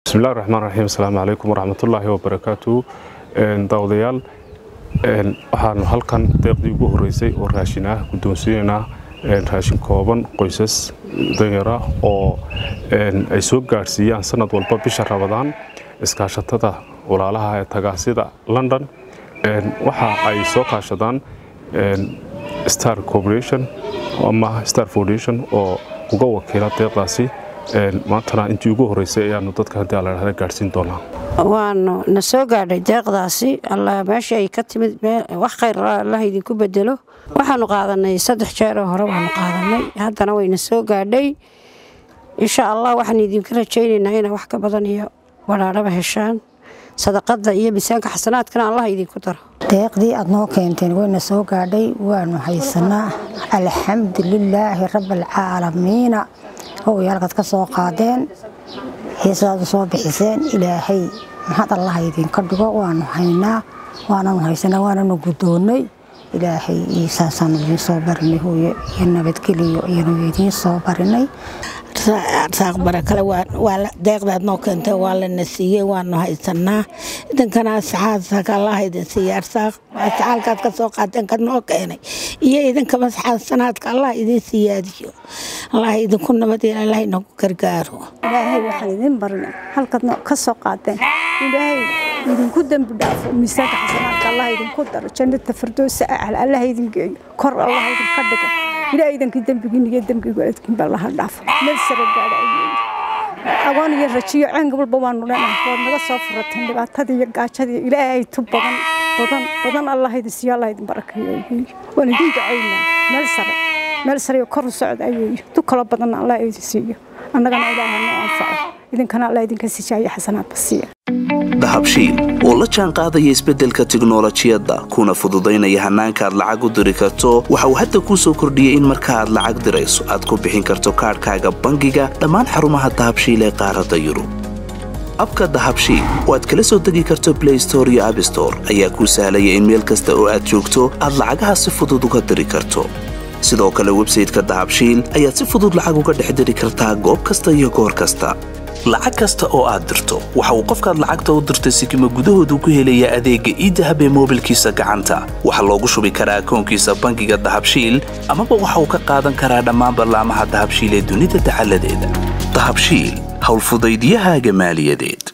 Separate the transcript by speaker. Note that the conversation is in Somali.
Speaker 1: bismillahi raxmaan raxiim asalaamu calaykum waraxmatullaahi wabarakaatu daawadayaal waxaanu halkan deeqdii ugu horeysay oo raashin ah guddoonsiinaynaa raashin kooban qoysas danyara oo ay soo gaadhsiiyaan sanad walba bisha rabadaan iskaashatada walaalaha ee tagaasida london waxa ay soo kaashadaan star corporation ama star foundation oo uga wakiila deeqdaasi maantana intii ugu horeysay ayaanu dadka haddii ala dhahda gaadhsiin doonaa
Speaker 2: waanu na soo gaadhay deeqdaasi alla meesha ay ka timid wax khayr allah idinku bedelo waxaanu qaadanay saddex jeeroo hore waanu qaadanay haddana wayna soo gaadhay insha allah waxaan idinka rajaynaynaa inaa wax ka badan iyo walaadhaba heshaan sadaqada iyo miisaanka xasanaadkana allah idinku daro
Speaker 3: deeqdii aad noo keenteen wayna soo gaadhay waanu haysanaa alxamdu lilaahi rabbialcaalamiina howayaalkaad ka soo qaadeen heesadaad u soo bixiseen ilaahay maxad allah idinka dhigo waanu haynaa waananu haysanaa waananu guddoonnay ilaahay saasaanu idiin soo barinay hooye iyo nabadgeliyo iyanu idiin soo barinay
Speaker 4: arsaaq barakale deeqdaad noo keentay waa lana siiyey waanu haysanaa idinkana asxaabsaka allah idin siiya arsaaq asxaalkaad ka soo qaateen ka noo keenay iyo idinkaba asxaabsanaadka allah idiin siyaadiyo allah idinku nabadeel allah inagu gargaaro
Speaker 5: ilaahay waxaan idin barinay halkaad ka soo qaateen ilaahay idinku dembi dhaafo miisaanka xasanaadka allah idinku daro jannata firdowsa acal allah idin geeyo kor allah idinka dhigo ilaa idankii dembigiin iyo dembigu adkiinba laha dhaafo meel sare gaadha agoon iyo rajiyo ceenga walba waanu leenahay waad naga soo furateen dhibaatadii iyo gaajadii ilaahay tu badan badan badan allah idin siiyo allah idin barakeeyo waan idin ducaynaa meel sare meel sare kor u socda ayuu tu kalo badanna allah idin siiyo annagana ilaahay noo anfaco idinkana allah idinka sijaayo xasanaadba siiya
Speaker 6: dahabshiil oo la jaan qaadaya isbeddelka tiknolojiyadda kuna fududaynaya hannaanka aad lacag u diri karto waxa uu hadda kuu soo kordhiyey in marka aad lacag dirayso aad ku bixin karto kaadhkaaga bangiga dhammaan xarumaha dahabshiil ee qaaradda yurub abka dahabshiil oo aad kala soo degi karto blay store iyo abstore ayaa kuu sahlaya in meel kasta oo aad joogto aad lacagaha si fudud uga diri karto sidoo kale websayteka dahabshiil ayaad si fudud lacag uga dhex diri kartaa goob kasta iyo goor kasta lacag kasta oo aad dirto waxa uu qofkaad lacagta u dirtay sikima gudahoodu ku helayaa adeegga iidahab ee moobilkiisa gacanta waxaa loogu shubi karaa akoonkiisa bangiga dahabshiil amaba waxa uu ka qaadan karaa dhammaan ballaamaha dahabshiil ee dunida dacaladeeda dahabshiil howlfudaydyahaaga maaliyadeed